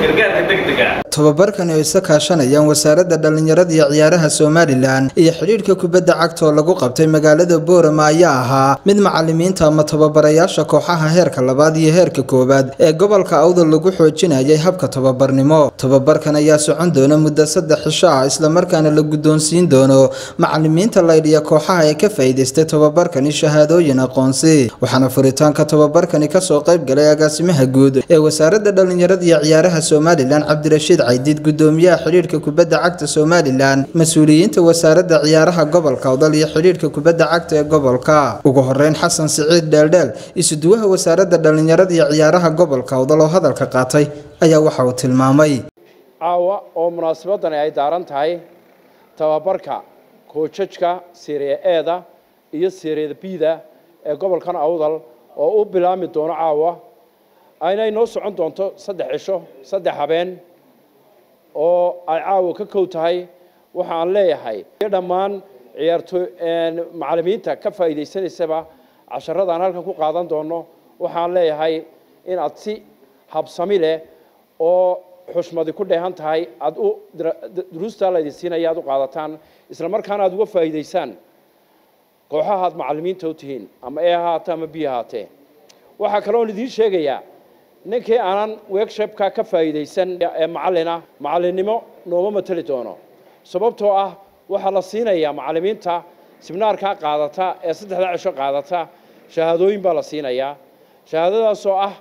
gargaarka degdega tobabarkan ay isa kaashanayaan wasaaradda dhallinyarada iyo ciyaaraha somalilan iyo xidhiidhka kubadda cagta oo lagu qabtay magaalada boorama ayaa ahaa mid macalimiinta ama tababarayaasha kooxaha heerka labaad iyo heerka koowaad ee gobolka awdal lagu xoojinayay habka tababarnimo tobabarkan ayaa socon doona muddo saddex cisho ah islamarkaana la guddoonsiin doono macalimiinta laydhiya kooxaha ee ka faa'iidaystay tobabarkani shahaadooyin aqoonsi waxaana furitaanka tobabarkani kasoo qayb galay agaasimaha guud ee wasaaradda dhallinyarada iyo ciyaaraha somalilan cabdirashiid caydiid gudoomiyaha xidhiidhka kubadda cagta somalilan mas-uuliyiinta wasaaradda ciyaaraha gobolka awdal iyo xidhiidhka kubadda cagta ee gobolka ugu horeyn xasan siciid dheeldheel isuduwaha wasaaradda dhallinyarada iyo ciyaaraha gobolka awdal oo hadalka qaatay ayaa waxa uu tilmaamay caawa oo munaasabadani ay daaran tahay tababarka koojajka siriya eeda iyo siriyada bida ee gobolkan awdal oo u bilaami doono caawa ayna inoo socon doonto saddex cisho saddex habeen oo ay caawa ka kow tahay waxa aan leeyahay dhammaan ciyaarto macalimiinta ka faa'iidaysanaysaba casharadaan halkan ku qaadan doono waxaan leeyahay in aad si habsami leh oo xushmadi ku dheehan tahay aad u duruustaa laydin siinaya aad u qaadataan isla markaana aad uga faa'iidaysaan kooxaha aad macalimiinta u tihiin ama e ahaate ama b ahaatee waxaa kaloon idiin sheegayaa ninkii aanan workshopka ka faa'iidaysan ee macallina macallinnimo nooma mateli doono sababtoo ah waxaa la siinayaa macallimiinta sibnaarkaa qaadata ee saddexda cisho qaadata shahaadooyin baa la siinayaa shahaadadaasoo ah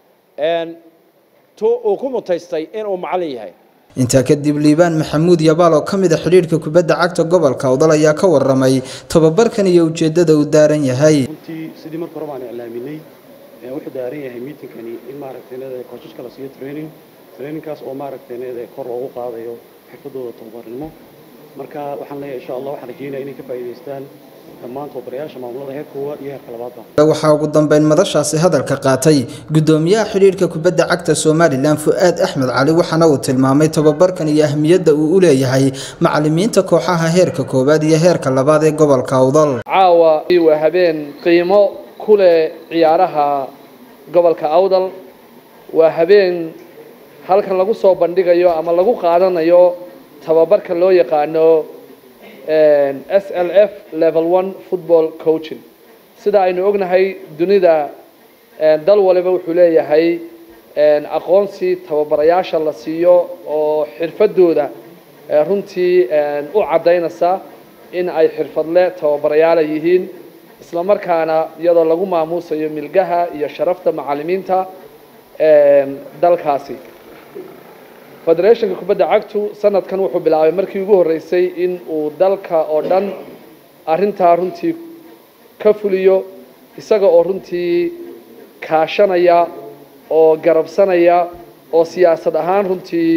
tu uu ku mutaystay inuu macallin yahay intaa kadib liibaan maxamuud yabaal oo ka mid a xidhiidhka kubadda cagta gobolka awdal ayaa ka waramay tobabarkan iyo ujeeddada uu daaran yahay runtii sidii marka hore baan iclaaminay wuxuu daaran yahay miitinkani in maaragtay leedahay kooshaska la siiyo training trainingkaas oo maaragtay leedahay kor loogu qaadayo xirfadooda tababarnimo marka waxaan leeyahay insha allah waxaan rajeynaya inay ka faa'iidaystaan dhammaan tababarayaasha maamulada heer koowaad iyo heerka labaadba waxaa ugu dambeyn madashaasi hadalka qaatay gudoomiyaha xidhiidhka kubadda cagta somalilan fu-aad axmed cali waxaana uu tilmaamay tababarkan iyo ahmiyadda uu u leeyahay macalimiinta kooxaha heerka koowaad iyo heerka labaad ee gobolka awdal caawa waa habeen qiimo ku leh ciyaaraha gobolka awdal waa habeen halkan lagu soo bandhigayo ama lagu qaadanayo tababarka loo yaqaano s l f level one football coaching sida aynu ognahay dunida dal waliba wuxuu leeyahay aqoonsi tababarayaasha la siiyo oo xirfadooda runtii u caddaynaysa in ay xirfadle tababarayaala yihiin isla markaana iyadoo lagu maamuusayo milgaha iyo sharafta macalimiinta dalkaasi federationka kubadda cagtu sanadkan wuxuu bilaabay markii ugu horreysay in uu dalka oo dhan arrintaa runtii ka fuliyo isaga oo runtii kaashanaya oo garabsanaya oo siyaasad ahaan runtii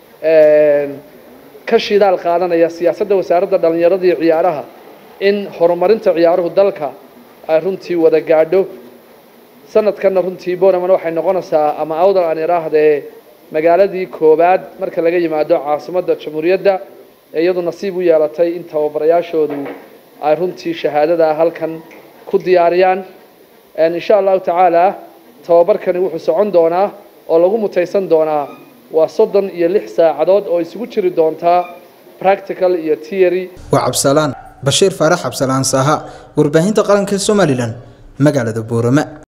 ka shidaal qaadanaya siyaasadda wasaaradda dhallinyarada iyo ciyaaraha in horumarinta ciyaaruhu dalka ay runtii wada gaadho sanadkanna runtii boraman waxay noqonaysaa ama awdal aan idhaahdee magaaladii koowaad marka laga yimaado caasimadda jamhuuriyadda ee iyadu nasiib u yeelatay in tababarayaashoodu ay runtii shahaadada halkan ku diyaariyaan insha allahu tacaala tababarkani wuxuu socon doonaa oo lagu mutaysan doonaa waa soddon iyo lix saacadood oo isugu jiri doontaa practical iyo theory waa cabsalaan bashiir faarax cabsalaan saaha warbaahinta qaranka somalilan magaalada boorama